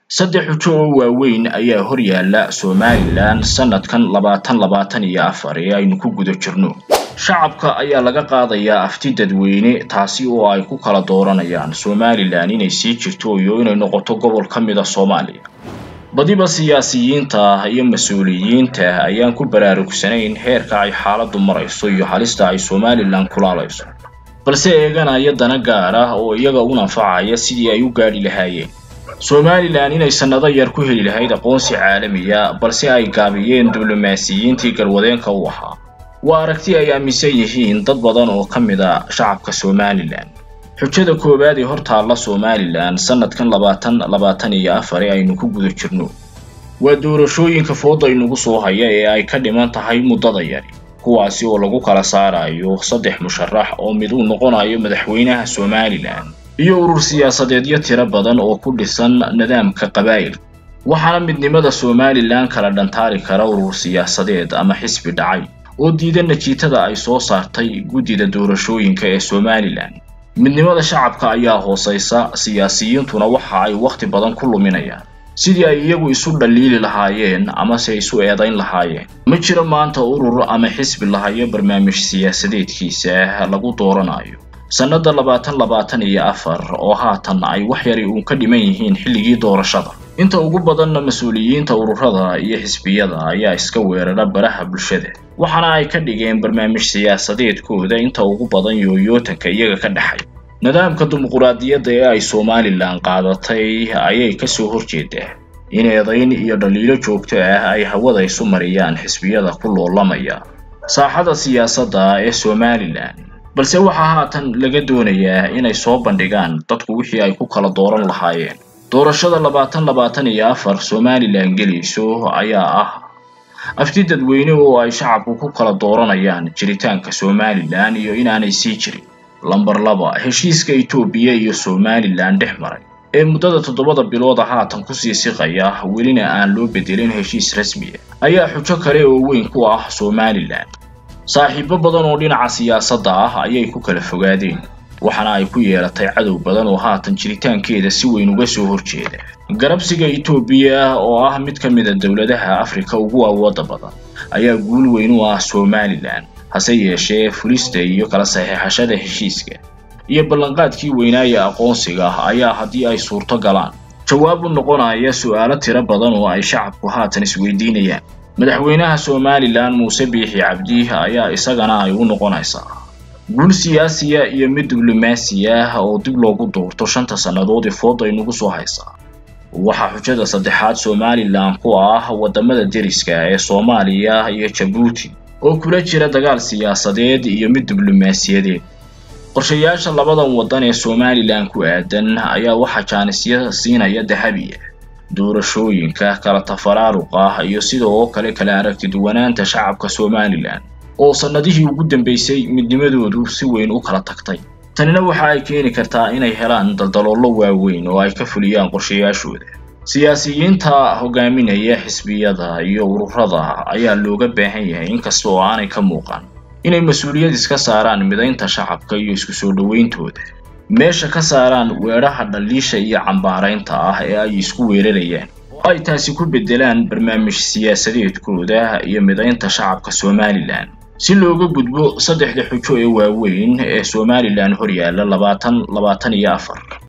saddex xujo oo waaweyn ayaa hor yaalla somalilan sanadkan labaatan labaatan iyo afar ee aynu ku guda jirno shacabka ayaa laga qaadayaa afti dadweyne taasi oo ay ku kala dooranayaan somalilan inay sii jirto iyo inay noqoto gobol ka mid a soomaaliya badiba siyaasiyiinta iyo mas-uuliyiinta ayaan ku baraarugsanayn heerka ay xaaladdu marayso iyo halista ay somalilan kulaalayso balse eeganaya dana gaar ah oo iyaga u nanfacaya sidii ay u gaadhi lahaayeen somalilan inay sannado yar ku heli lahayd aqoonsi caalamiya balse ay gaabiyeen diblomaasiyiintii garwadeenka u ahaa waa aragti ay aaminsan yihiin dad badan oo ka mid a shacabka somalilan xujada koowaad ee hor taalla somalilan sanadkan labaatan labaatan iyo afar ee aynu ku guda jirno waa doorashooyinka fooda inugu soo haya ee ay ka dhiman tahay muddada yari kuwaasi oo lagu kala saarayo saddex musharax oo mid uu noqonayo madaxweynaha somalilan iyo urur siyaasadeedyo tiro badan oo ku dhisan nidaamka qabaa'il waxaana midnimada somalilan kala dhantaari kara urur siyaasadeed ama xisbi dhacay oo diida najiitada ay soo saartay guddida doorashooyinka ee somalilan midnimada shacabka ayaa hoosaysa siyaasiyiintuna waxa ay wakhti badan ku luminayaan sidii ay iyagu isu dhaliili lahaayeen amase isu eedayn lahaayeen ma jiro maanta urur ama xisbi lahayo barnaamij siyaasadeedkiisa lagu dooranayo sannada labaatan labaatan iyo afar oo haatan ay wax yari uun ka dhiman yihiin xilligii doorashada inta ugu badanna mas-uuliyiinta ururada iyo xisbiyada ayaa iska weerara baraha bulshada waxaana ay ka dhigeen barnaamij siyaasadeedkooda inta ugu badan yooyootanka iyaga ka dhexay nidaamka dimuquraadiyadda ee ay somalilan qaadatay ayay kasoo horjeedaa in eedayn iyo dhaliilo joogto ah ay hawada isu mariyaan xisbiyada ku loolamaya saaxada siyaasadda ee somalilan balse waxaa haatan laga doonayaa inay soo bandhigaan dadku wixii ay ku kala dooran lahaayeen doorashada labaatan labaatan iyo afar somalilan gelayso ayaa ah afti dadweyne oo ay shacabku ku kala dooranayaan jiritaanka somalilan iyo inaanay sii jirin lamber laba heshiiska etoobiya iyo somalilan dhex maray ee muddada toddobada bilooda haatan kusii siqaya welina aan loo bedelin heshiis rasmiya ayaa xujo kale oo weyn ku ah somalilan saaxiibo badan oo dhinaca siyaasadda ah ayay ku kala fogaadeen waxaana ay ku yeelatay cadow badan oo haatan jiritaankeeda si weyn uga soo horjeeda garabsiga etoobiya oo ah mid ka mid a dowladaha afrika ugu awooda badan ayaa guul weyn u ah somalilan hase yeeshee fulista iyo kala saxeexashada heshiiska iyo ballanqaadkii weynaaye aqoonsiga ayaa haddii ay suurto galaan jawaab u noqonaya su'aalo tiro badan oo ay shacabku haatan isweydiinayaan madaxweynaha somalilan muuse biixi cabdi ayaa isagana ay u noqonaysaa guul siyaasiya iyo mid diblomaasi ah oo dib loogu doorto shanta sannadood ee fooda inugu soo haysaa waxaa xujada saddexaad somalilan ku ah waddamada deriska ee soomaaliya iyo jabuuti oo kula jira dagaal siyaasadeed iyo mid diblomaasiyadeed qorshayaasha labadan waddan ee somalilan ku aadan ayaa waxaa jaanisya siinaya dahabiya doorashooyinka kala tafaraaruqa iyo sidoo kale kala aragti duwanaanta shacabka somalilan oo sannadihii ugu dambeysay midnimadoodu si weyn u kala tagtay tanina waxa ay keeni kartaa inay helaan daldaloollo waaweyn oo ay ka fuliyaan qorshayaashooda siyaasiyiinta hogaaminaya xisbiyada iyo ururada ayaa looga baahan yahay inkasta oo aanay ka muuqan inay mas-uuliyad iska saaraan midaynta shacabka iyo isku soo dhowayntooda meesha ka saaraan weedhaha dhaliisha iyo cambaaraynta ah ee ay isku weerarayaan oo ay taasi ku beddelaan barnaamij siyaasadeedkooda iyo midaynta shacabka somalilan si looga gudbo saddexda xujo ee waaweyn ee somalilan hor yaalla labaatan labaatan iyo afar